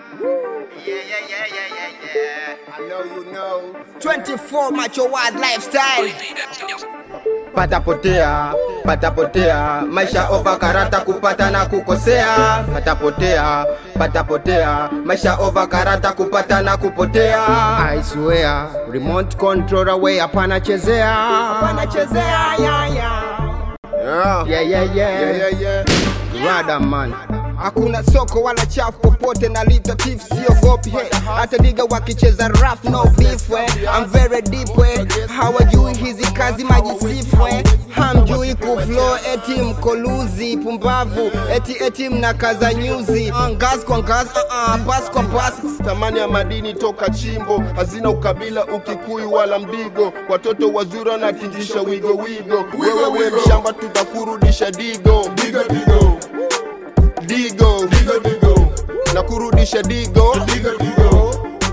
Yeah, yeah, yeah, yeah, yeah, yeah. I know you know. 24 Macho Wild Lifestyle. patapotea patapotea maisha ova karata kupata na kukosea patapotea patapotea maisha ova karata kupata na kupotea I swear remote control away hapana chezea hapana chezea yeah, yeah. Yeah. Yeah, yeah, yeah. Yeah, yeah, yeah. Rada man Hakuna soko wala chafu popote na lita tif siogopi hey. Hata diga wakicheza rough no beef we. I'm very deep we. Hawajui hizi kazi majisifu we. Hamjui kuflow eti mkoluzi pumbavu eti eti mnakaza nyuzi Ngazi kwa ngazi uh -uh, pass kwa pass Thamani ya madini toka chimbo, hazina ukabila, ukikuyu wala mdigo. Watoto wazuri wanatingisha wigo wigo, wewe we mshamba, tutakurudisha digo digo digo digo digo digo, na kurudisha digo digo digo.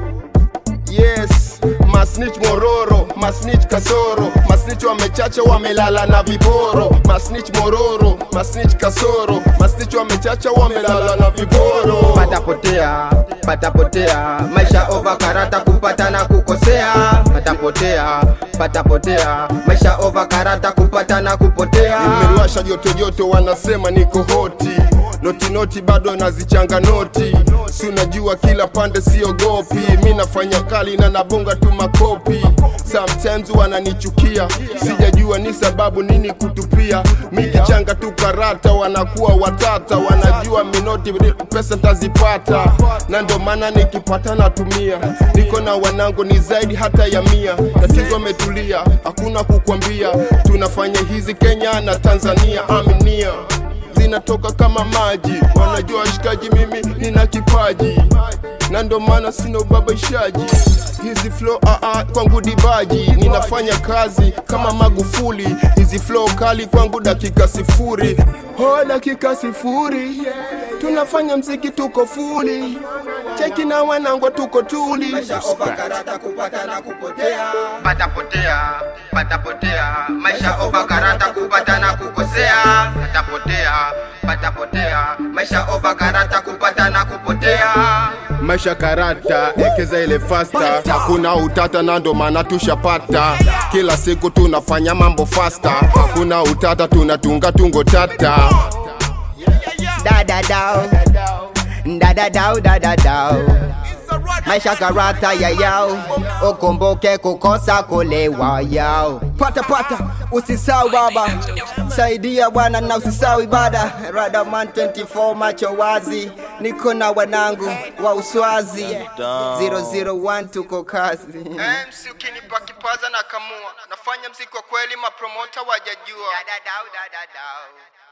Yes, masnitch mororo, masnitch kasoro, masnitch wamechacha wamelala na viporo, masnitch mororo, masnitch kasoro, masnitch wamechacha wamelala na viporo. patapotea patapotea maisha ova karata kupata na kukosea patapotea patapotea maisha ova karata kupata na kupotea Nimeliwasha joto joto, wanasema niko hoti noti noti bado nazichanga noti, si unajua kila pande siogopi, mi nafanya kali na nabonga tu makopi. Sometimes wananichukia, sijajua ni sababu nini kutupia. Mi kichanga tu karata, wanakuwa watata, wanajua minoti pesa ntazipata, na ndo maana nikipata natumia. Niko na wanangu ni zaidi hata ya mia, tatizo ametulia, hakuna kukwambia. Tunafanya hizi Kenya na Tanzania, aminia zinatoka kama maji, wanajua washikaji, mimi nina kipaji na ndo maana sina ubabaishaji. Hizi flow ah, ah, kwangu dibaji, ninafanya kazi kama Magufuli. Hizi flow kali kwangu dakika sifuri, ho dakika sifuri, tunafanya mziki tuko fuli, cheki na wanangu tuko tuli. maisha ova karata kupata na kupotea patapotea patapotea maisha ova karata kupata na kukosea patapotea patapotea maisha ova karata kupata na kupotea maisha karata ekeza ile fasta hakuna utata na ndo maana tushapata kila siku tunafanya mambo fasta hakuna utata tunatunga tungo tata da da dao da da dao da da dao maisha karata ya yao ukumbuke kukosa kulewa yao pata pata usisau baba saidia bwana na usisau ibada radaman 24 macho wazi niko na wanangu wa uswazi 001 tuko kazi MC ukinipa kipaza na kamua nafanya mziki wa kweli mapromota wajajua da da dao da da dao